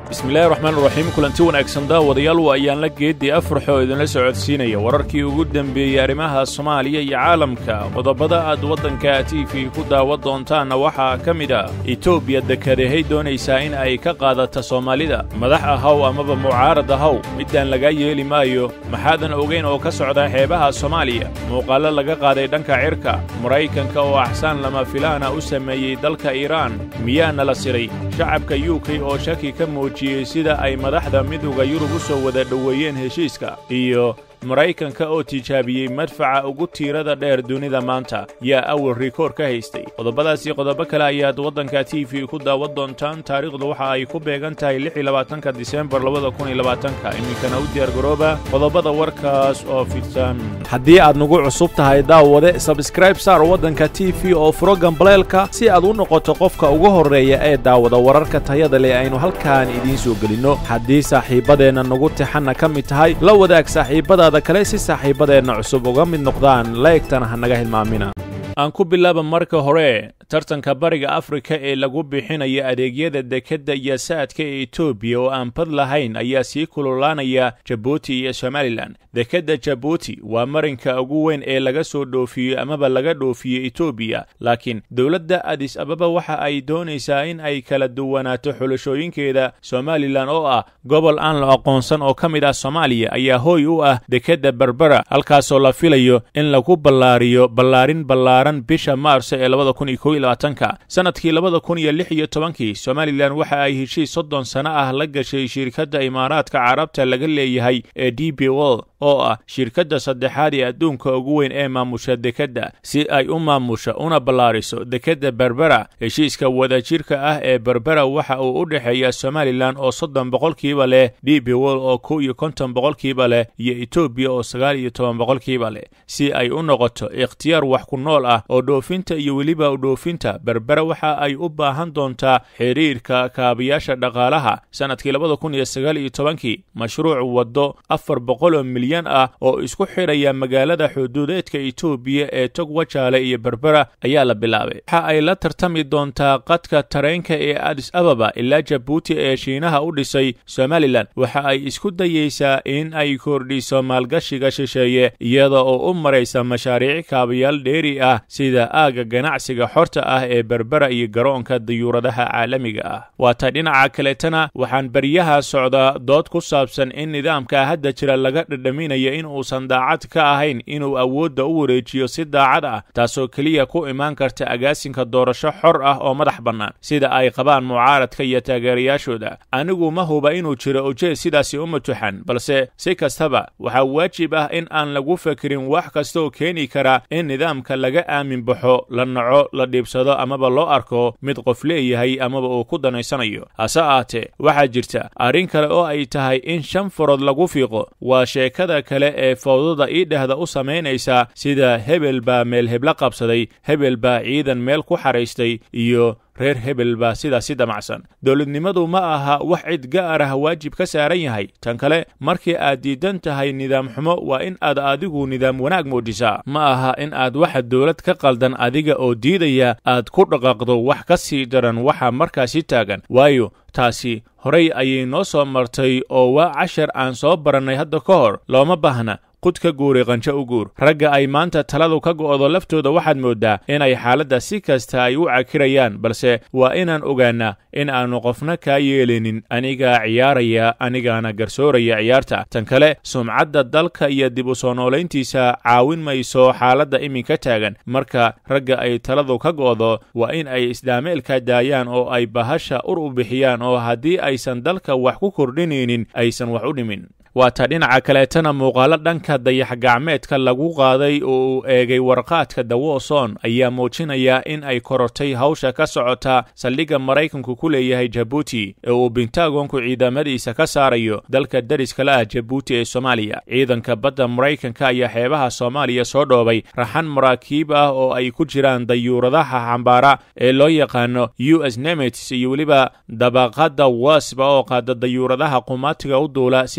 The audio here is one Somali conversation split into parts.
bismillahi raxmaan raxiim kulanti wanaagsan daawadayaal waa ayaan la geeddii afrax oo idinla socodsiinaya wararkii ugu dembeeyey arrimaha soomaaliya iyo caalamka qodobada aad waddanka t v ku daawan doontaanna waxaa ka mid ah etoobiya dekedahay doonaysaa in ay ka qaadata soomaalida madax ahaw amaba mucaarad ahaw middaan laga yeeli maayo maxaadan ogayn oo ka socda xeebaha soomaaliya muuqaallo laga qaaday dhanka cirka maraykanka oo axsaan lama filaana u sameeyey dalka iiraan miyaana la siray shacabka u k oo shaki ka muujiyey sida ay madaxda midowda yurub u soo wada dhoweeyeen heshiiska iyo maraykanka oo tijaabiyey madfaca ugu tiirada dheer dunida maanta yaa awal rikoor ka haystay qodobadaasii qodobo kale ayaad waddanka t v ku daawan doontaan taariikhdu waxa ay ku beegan tahay lixiyolabaatanka disembar labada kun iyo labaatanka iminkana u diyaargarooba qodobada warkaas oo fidsan haddii aad nagu cusub tahay daawade sabskraib saar waddanka t v oo furo gambaleelka si aad u noqoto qofka ugu horreeya ee daawada wararka tayada leh aynu halkaan idiin soo gelinno haddii saaxiibbadeenna nagu tixanna ka mid tahay la wadaag saaxiibbada kale si saaxiibbadeenna cusub uga mid noqdaan laegtana ha naga hilmaamina aan ku bilaaba marka hore tartanka bariga afrika ee lagu bixinaya adeegyada dekedda iyo saadka ee etoobiya oo aan bad lahayn ayaa sii kululaanaya jabuuti iyo somalilan dekedda jabuuti waa marinka ugu weyn ee laga soo dhoofiyo amaba laga dhoofiyo etoobiya laakiin dowladda adis ababa waxa ay doonaysaa in ay kala duwanaato xulashooyinkeeda somalilan oo ah gobol aan la aqoonsan oo ka mid ah soomaaliya ayaa hooy u ah dekedda berbera halkaasoo la filayo in lagu ballaariyo ballaarin ballaaran bisha maarso ee labada kun iyo kow iyo labaatanka sannadkii labada kun iyo lix iyo tobankii somalilan waxa ay heshiis soddon sano ah la gashay shirkadda imaaraadka carabta laga leeyahay ee d b wol oo ah shirkadda saddexaad ee adduunka ugu weyn ee maamusha dekedda si ay u maamusho una ballaariso dekedda berbera heshiiska wadajirka ah ee berbera waxa uu u dhexeeya somalilan oo soddon boqolkiiba leh d b wol oo kow iyo konton boqolkiiba leh iyo etoobiya oo sagaal iyo toban boqolkiiba leh si ay u noqoto ikhtiyaar wax ku nool ah oo dhoofinta iyo weliba dhoofinta berbera waxa ay u baahan doontaa xidhiirka kaabayaasha dhaqaalaha sannadkii labada kun iyo sagaal iyo tobankii mashruuc waddo afar boqol oo milyan ah oo isku xidhaya magaalada xuduudeedka etoobiya ee tog wajaale iyo berbera ayaa la bilaabay waxa ay la tartami doontaa qadka tareenka ee adis ababa ilaa jabuuti ee shiinaha u dhisay somalilan waxa ay isku dayeysaa in ay kordhiso maalgashiga shisheeye iyada oo u maraysa mashaariic kaabayaal dheeri ah sida aagga ganacsiga xorta ah ee berbera iyo garoonka dayuuradaha caalamiga ah waata dhinaca kaleetana waxaan beryaha socdaa dood ku saabsan in nidaamka hadda jira laga dhadhaminaya in uusan daacad ka ahayn inuu awoodda u wareejiyo si daacad ah taasoo keliya ku imaan karta agaasinka doorasho xor ah oo madax bannaan sida ay qabaan mucaaradka iyo taageerayaashooda anigu ma huba inuu jiro ujeed sidaasi u matuxan balse si kastaba waxaa waajib ah in aan lagu fakirin wax kastaoo keeni kara in nidaamka laga aamin baxo la naco la dhiibsado amaba loo arko mid qof leeyahay amaba uu ku danaysanayo hase ahaatee waxaa jirta arrin kale oo ay tahay in shan farood lagu fiiqo waa sheekada kale ee fawdada iidhahda u samaynaysa sida hebel baa meel hebla qabsaday hebel baa ciidan meel ku xaraystay iyo reer hebel baa sidaasi damacsan dowladnimadu ma aha wax cid gaar ah waajib ka saaran yahay tan kale markii aad diidan tahay nidaam xumo waa in aad adigu nidaam wanaag muujisaa ma aha in aad waxa dowlad ka qaldan adiga oo diidaya aad ku dhaqaaqdo wax ka sii daran waxa markaasi taagan waayo taasi horay ayay noo soo martay oo waa cashar aan soo barannay hadda ka hor looma baahna qud ka guuri qanjo u guur ragga ay maanta taladu ka go'do laftooda waxaad mooddaa inay xaaladda si kasta ay u cakirayaan balse waa inaan ogaannaa in aannu qofna kaa yeelinin anigaa ciyaaraya anigaana garsooraya ciyaarta tan kale sumcadda dalka iyo dib u soo noolayntiisa caawin mayso xaaladda iminka taagan marka ragga ay taladu ka go'do waa in ay isdhaameelka daayaan oo ay bahasha ur u bixiyaan oo haddii aysan dalka wax ku kordhinaynin aysan wax u dhimin waata dhinaca kaleetana muuqaalo dhanka dayax-gacmeedka lagu qaaday oo uu eegay warqaadka dawoson ayaa muujinaya in ay korortay hawsha ka socota saldhigga maraykanku ku leeyahay jabuuti ee uu bentagonku ciidamadiisa ka saarayo dalka dariskala ah jabuuti ee soomaaliya ciidanka badda maraykanka ayaa xeebaha soomaaliya soo dhoobay raxan maraakiib ah oo ay ku jiraan dayuuradaha xambaara ee loo yaqaano u s nemets iyo weliba dabaqadda wasba oo qaada dayuuradaha qumaatiga u duula sida u s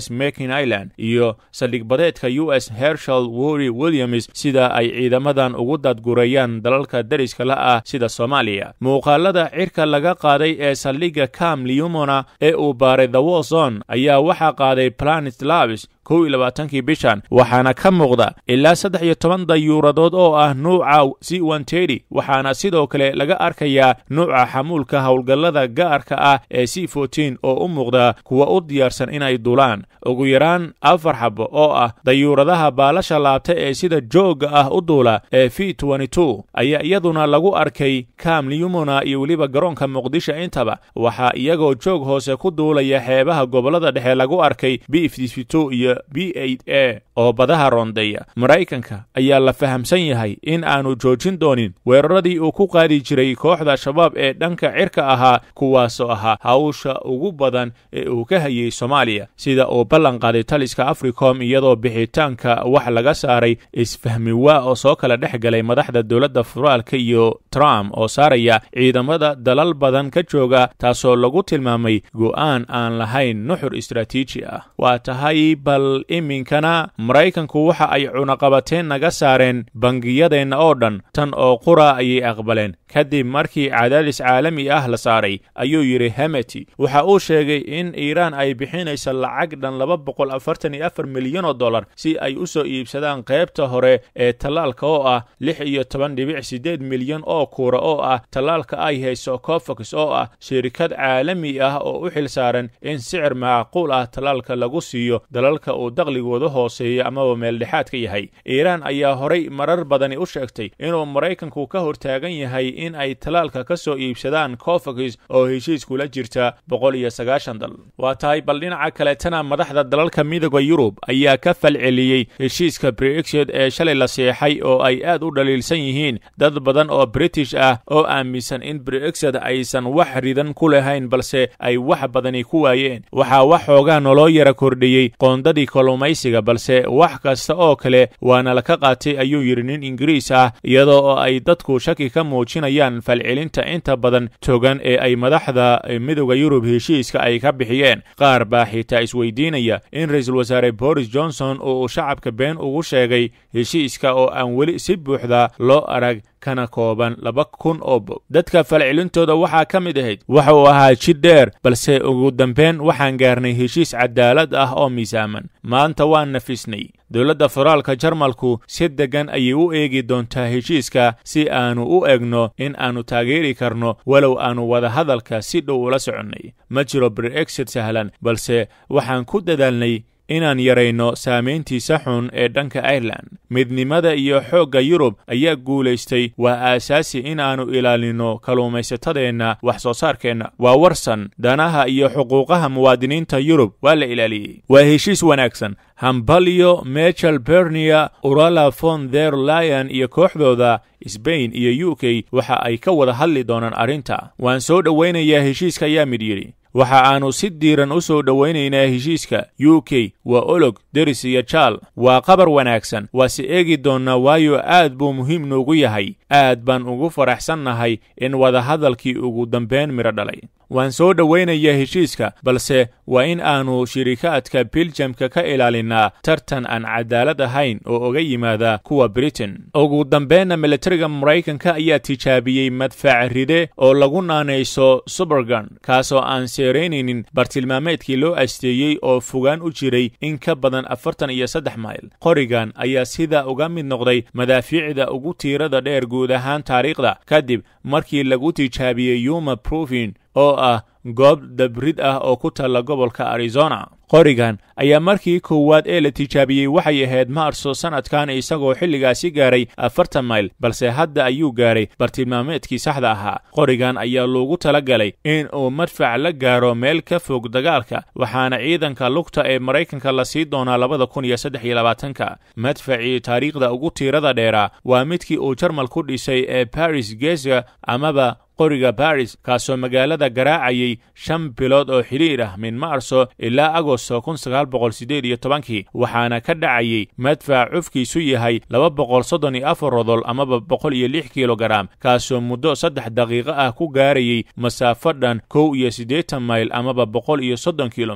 s makin island iyo saldhig badeedka u s hershal wory williams sida ay ciidamadan ugu dadgurayaan dalalka deriska la ah sida soomaaliya muuqaalada cirka laga qaaday ee saldhigga cam liumona ee uu baaray the wolzon ayaa waxaa qaaday planet labs kow iyo labaatankii bishan waxaana ka muuqda ilaa saddex iyo toban dayuuradood oo ah nuuca c ontedi waxaana sidoo kale laga arkayaa nuuca xamuulka howlgallada gaarka ah ee c fourteen oo u muuqda kuwa u diyaarsan inay dulaan ugu yaraan afar xabo oo ah dayuuradaha baalasha laabta ee sida joogga ah u duula ee v two ayaa iyaduna lagu arkay cam liumona iyo weliba garoonka muqdisho intaba waxaa iyagoo joog hoose ku duulaya xeebaha gobollada dhexe lagu arkay b iyo b a oo badaha roondeeya maraykanka ayaa la fahamsan yahay in aanu joojin doonin weeraradii uu ku qaadi jiray kooxda shabaab ee dhanka cirka ahaa kuwaasoo ahaa hawsha ugu badan ee uu ka hayay soomaaliya sida uu ballan qaaday taliska africom iyadoo bixitaanka wax laga saaray isfahmi waa oo soo kala dhex galay madaxda dowladda federaalka iyo trump oo saaraya ciidamada dalal badan ka jooga taasoo lagu tilmaamay go'aan aan lahayn nuxur istraatiiji ah waa tahay bal iminkana maraykanku waxa ay cunaqabateen naga saareen bangiyadeenna oo dhan tan oo qura ayay aqbaleen kadib markii cadaadis caalami ah la saaray ayuu yidhi hemeti waxa uu sheegay in iiraan ay bixinaysa lacag dhan laba boqol afartan iyo afar milyan oo dollar si ay u soo iibsadaan qaybta hore ee tallaalka oo ah lix iyo toban dhibic siddeed milyan oo kuura oo ah tallaalka ay hayso cofox oo ah shirkad caalami ah oo u xil saaran in sicir macquul ah tallaalka lagu siiyo dalalka uu daqligooda hooseeya amaba meeldhexaadka yahay iiraan ayaa horay marar badani u sheegtay inuu maraykanku ka hortaagan yahay in ay tallaalka ka soo iibsadaan cofox oo heshiis kula jirta boqol iyo sagaashan dal waa tahay bal dhinaca kaleetana madaxda dalalka midooda yurub ayaa ka falceliyey heshiiska brexit ee shalay la seexay oo ay aad u dhaliilsan yihiin dad badan oo british ah oo aaminsan in brexit aysan wax ridan ku lahayn balse ay wax badani ku waayeen waxaa wax xoogaa noloo yara kordhiyey qoondadii kalluumaysiga balse wax kasta oo kale waana laka qaatay ayuu yidhi nin ingiriis ah iyadoo oo ay dadku shaki ka muujinayaan falcelinta inta badan togan ee ay madaxda midooda yurub heshiiska ay ka bixiyeen qaar baa xitaa isweydiinaya in ra-iisul wasaare boris johnson uu shacabka been ugu sheegay heshiiska oo aan weli si buuxda loo arag kana kooban laba kun oo bog dadka falcelintooda waxaa ka mid ahayd waxa uu ahaa jid dheer balse ugu dambeyn waxaan gaarnay heshiis cadaalad ah oo miisaaman maanta waan nafisnay dowladda federaalka jarmalku si deggan ayay u eegi doontaa heshiiska si aanu u egno in aanu taageeri karno walow aanu wadahadalka si dhow ula soconnay ma jiro brexit sahlan balse waxaan ku dadaalnay inaan yarayno saamayntiisa xun ee dhanka ireland midnimada iyo xoogga yurub ayaa guulaystay waa aasaasi inaannu ilaalinno kalluumaysatadeenna wax soo saarkeenna waa warsan danaha iyo xuquuqaha muwaadiniinta yurub waa la ilaaliyey waa heshiis wanaagsan hambalyo michel bernia urala von der lion iyo kooxdooda sbain iyo u k waxa ay ka wada hadli doonaan arrinta waan soo dhowaynayaa heshiiska ayaa mid yidhi waxa aannu si diiran u soo dhowaynaynaa heshiiska u k waa olog deris iyo jaal waa qabar wanaagsan waase eegi doonnaa waayo aad buu muhiim noogu yahay aad baan ugu faraxsannahay in wadahadalkii ugu dambayn midho dhalay waan soo dhowaynayaa heshiiska balse waa in aannu shirikaadka biljamka ka ilaalinnaa tartan aan cadaalad ahayn oo oga yimaada kuwa britain ugu dambeynna militariga maraykanka ayaa tijaabiyey madfac ride oo lagu naanayso subergan kaasoo aan seeraynaynin bartilmaameedkii loo asteeyey oo fogaan u jiray in ka badan afartan iyo saddex mayl qorigan ayaa sidaa uga mid noqday madaafiicda ugu tiirada dheer guud ahaan taariikhda kadib markii lagu tijaabiyey yuma brufin oo ah goob dabrid ah oo ku taalla gobolka arizona qorigan ayaa markii koowaad ee la tijaabiyey waxay ahayd maarso sannadkan isagoo xilligaasi gaaray afartan mayl balse hadda ayuu gaaray bartilmaameedkii saxda ahaa qorigan ayaa loogu tala galay in uu madfac la gaaro meel ka fog dagaalka waxaana ciidanka lugta ee maraykanka la sii doonaa labada kun iyo saddex iyo labaatanka madfacii taariikhda ugu tiirada dheeraa waa midkii uu jarmal ku dhisay ee baris gesa amaba qoriga baris kaasoo magaalada garaacayay shan bilood oo xidhiir ah min maarso ilaa agosto kun sagaal boqol siddeed iyo tobankii waxaana ka dhacayay madfac cufkiisu yahay laba boqol soddon iyo afar rodol amaba boqol iyo lix kilogaram kaasoo muddo saddex daqiiqo ah ku gaarayay masaafo dhan kow iyo siddeetan mayl amaba boqol iyo soddon kilomitir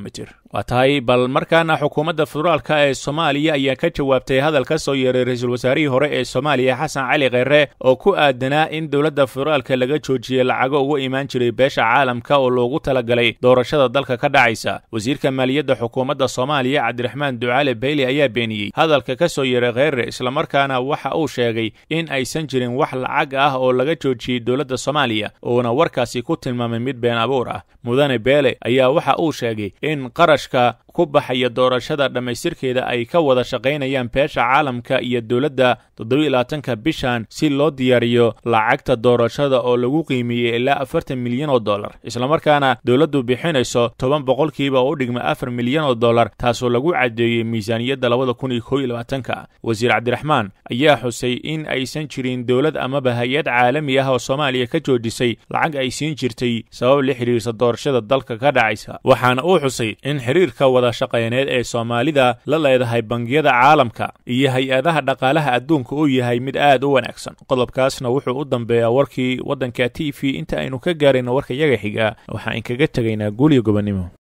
waa tahay bal markaana xukuumadda federaalka ee soomaaliya ayaa ka jawaabtay hadal ka soo yeeray ra-iisul wasaarihii hore ee soomaaliya xasan cali kheyre oo ku aadanaa in dowladda federaalka laga joojiyey lacago uga imaan jiray beesha caalamka oo loogu talagalay doorashada dalka ka dhacaysa wasiirka maaliyadda xukuumadda soomaaliya cabdiraxmaan ducaale beyli ayaa beeniyey hadalka ka soo yeeray kheyre islamarkaana waxa uu sheegay in aysan jirin wax lacag ah oo laga joojiyey dowladda soomaaliya uuna warkaasi ku tilmaamay mid been abuur ah mudane beele ayaa waxa uu sheegay in qarashka ku baxaya doorashada dhammaystirkeeda ay ka wada shaqaynayaan beesha caalamka iyo dowladda toddobaiylabaatanka bishan si loo diyaariyo lacagta doorashada oo lagu qiimeeyey ilaa afartan milyan oo dollar islamarkaana dowladdu bixinayso toban boqolkiiba oo u dhigma afar milyan oo dollar taasoo lagu caddeeyey miisaaniyadda labada kun iyo kow iyo labaatanka wasiir cabdiraxmaan ayaa xusay in aysan jirin dowlad amaba hay-ad caalami ah oo soomaaliya ka joojisay lacag ay siin jirtay sabab la xidhiirsa doorashada dalka ka dhacaysa waxaana uu xusay in xiriirka wada shaqayneed ee soomaalida la leedahay bangiyada caalamka iyo hay-adaha dhaqaalaha adduunka uu yahay mid aad u wanaagsan qodobkaasna wuxuu u dambeeyaa warkii waddanka t v inta aynu ka gaarayno warka yaga xiga waxaan inkaga tegaynaa guuliyo gobonnimo